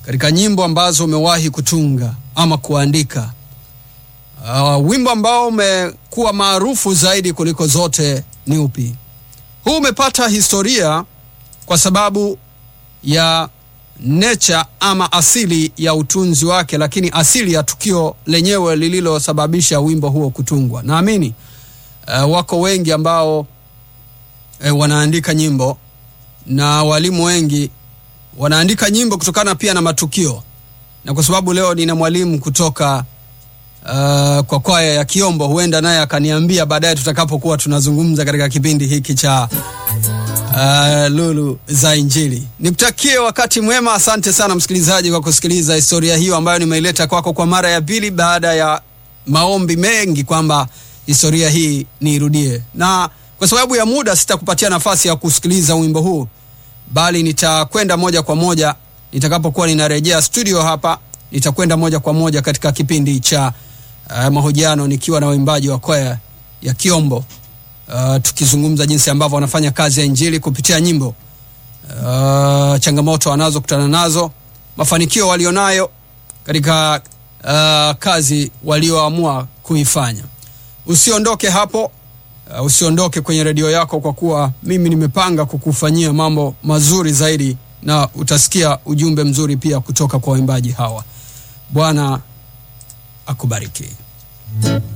katika nyimbo ambazo umewahi kutunga ama kuandika, uh, wimbo ambao umekuwa maarufu zaidi kuliko zote ni upi? Huu umepata historia kwa sababu ya nature ama asili ya utunzi wake, lakini asili ya tukio lenyewe lililosababisha wimbo huo kutungwa. Naamini uh, wako wengi ambao uh, wanaandika nyimbo na walimu wengi wanaandika nyimbo kutokana pia na matukio, na kwa sababu leo nina mwalimu kutoka uh, kwa kwaya ya Kiombo, huenda naye akaniambia baadaye tutakapokuwa tunazungumza katika kipindi hiki cha uh, Lulu za Injili. Nikutakie wakati mwema. Asante sana msikilizaji kwa kusikiliza historia hiyo ambayo nimeileta kwako kwa mara ya pili baada ya maombi mengi kwamba historia hii niirudie, na kwa sababu ya muda sitakupatia nafasi ya kusikiliza wimbo huu, bali nitakwenda moja kwa moja nitakapokuwa ninarejea studio hapa, nitakwenda moja kwa moja katika kipindi cha uh, mahojiano nikiwa na waimbaji wa kwaya ya Kiombo. Uh, tukizungumza jinsi ambavyo wanafanya kazi ya injili kupitia nyimbo, uh, changamoto wanazokutana nazo, mafanikio walionayo katika uh, kazi walioamua kuifanya. Usiondoke hapo, uh, usiondoke kwenye redio yako, kwa kuwa mimi nimepanga kukufanyia mambo mazuri zaidi, na utasikia ujumbe mzuri pia kutoka kwa waimbaji hawa. Bwana akubariki.